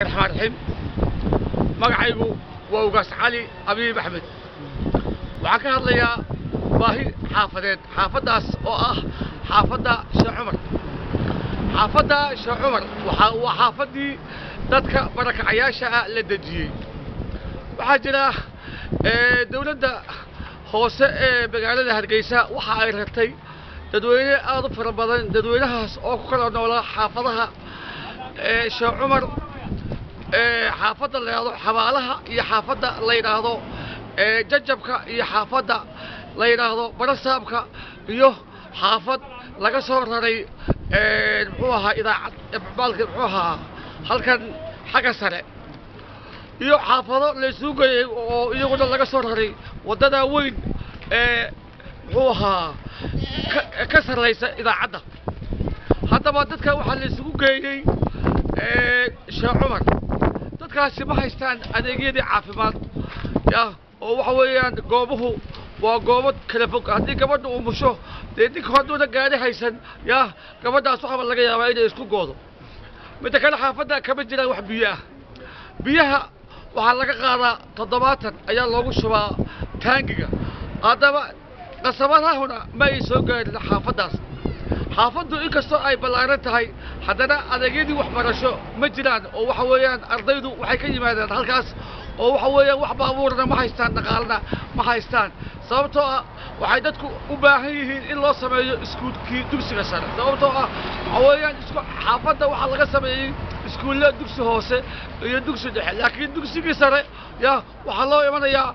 raxmaan raxiim magacaygu waa ugaas cali abiib axmed waxaan ka hadlayaa baahi xaafadeed xaafaddaas oo ah xaafadda sheekh cumar xaafadda sheekh cumar waxaa waa xaafaddii dadka barakacayaasha ah la dejiyey waxaa jira dawladda hoose ee magaalada hargeysa waxa ay ratay dadweyne aad u fara badan dadweynahaas oo ku kala noolaa xaafadaha sheekh cumar xaafadda la yidhahdo xabaalaha iyo xaafadda la yidhaahdo jajabka iyo xaafadda la yidhaahdo barasaabka iyo xaafad laga soo raray muxuu ahaa idaacad baalka muxuu ahaa halkan xagga sare iyo xaafado laysuu geeyey oo iyaguna laga soo raray waddada weyn ee muxuu ahaa ka sarraysa idaacadda haddaba dadka waxaa laysugu geeyey sheekh cumar dadkaasi ma haystaan adeegyadii caafimaad yah oo waxa weeyaan goobuhu waa goobo kala fog haddii gabadha uu musho dee ninka hadduuna gaari haysan yah gabadhaas waxaba laga yaabaa inay isku goodo midda kale xaafadda kama jiraan wax biyo ah biyaha waxaa laga qaadaa toddobaatan ayaa loogu shubaa taangiga haddaba qasabadahuna ma ay soo gaarin xaafaddaas xaafaddu inkastoo ay ballaaran tahay haddana adeegyadii waxbarasho ma jiraan oo waxa weeyaan ardaydu waxay ka yimaadeen halkaas oo waxa weeyaan wax baabuurna ma haystaan dhaqaalna ma haystaan sababtoo ah waxay dadku u baahan yihiin in loo sameeyo iskuulkii dugsiga sare sababtoo ah waxa weeyaan isku xaafadda waxaa laga sameeyey iskuulla dugsi hoose iyo dugsi dhexe laakiin dugsigii sare ya waxaa loo imanayaa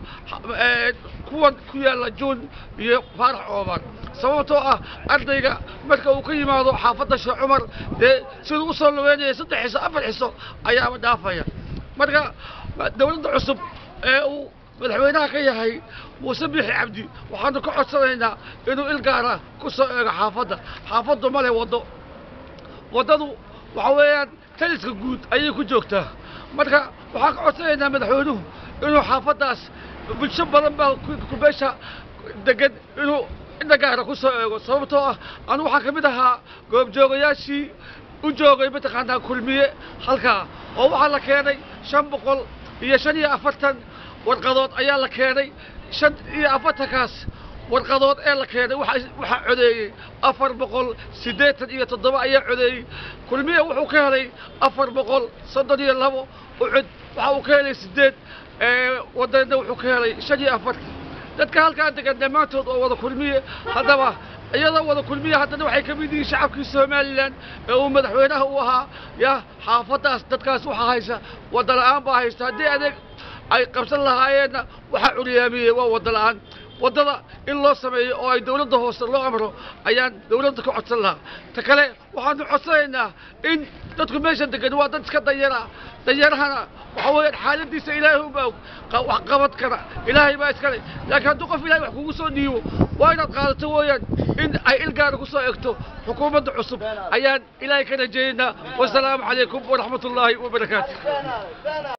kuwan ku yaalla juun iyo faarax ooman sababtoo ah ardayga marka uu ka yimaado xaafadda sheekh cumar dee siduu u soo lugeynaya saddex xiso afar xiso ayaaba dhaafaya marka dawladda cusub ee uu madaxweynaha ka yahay muuse biixi cabdi waxaanu ka codsanaynaa inuu ilgaara ku soo eego xaafadda xaafaddu ma leh waddo waddadu waxa weeyaan taliska guud ayay ku joogtaa marka waxaan ka codsanaynaa madaxweynuhu inuu xaafaddaas bulsho badan baa kubeesha degan inuu inta gaara ku soo eego sababtoo ah anu waxaa ka mid ahaa goobjoogayaashii u joogay mataqaanaa kulmiye halkaa oo waxaa la keenay shan boqol iyo shan iyo afartan warqadood ayaa la keenay shan iyo afartankaas warqadood ee la keenay waxaa codeeyey afar boqol siddeetan iyo toddoba ayaa codeeyey kulmiye wuxuu ka helay afar boqol soddon iyo labo ucud waxa uu ka helay siddeed waddanna wuxuu ka helay shan iyo afartan dadka halkaa degan dhammaantood oo wada kulmiye haddaba iyadoo wada kulmiye haddana waxay ka mid yihiin shacabkii somalilan ee uu madaxweynaha u ahaa ya xaafaddaas dadkaas waxaa haysa wadda la'aan baa haysta haddii adeeg ay qabsan lahaayeenna waxaa curyaamiyey waa wadda la'aan waddada in loo sameeyo oo ay dawladda hoose loo amro ayaan dawladda ka codsan lahaa ta kale waxaanu codsanaynaa in dadku meesha degan waa dad iska danyara danyarahana waxa weeyaan xaaladiisa ilaahay uma og wax qabad kara ilaahay baa iskale laakiin hadduu qof ilahay wax kugu soo dhiibo waa inaad qaadato weeyaan in ay ilgaara ku soo egto xukuumadda cusub ayaan ilaahay ka rajaynaynaa wasalaamu calaykum waraxmat ullaahi wabarakaatu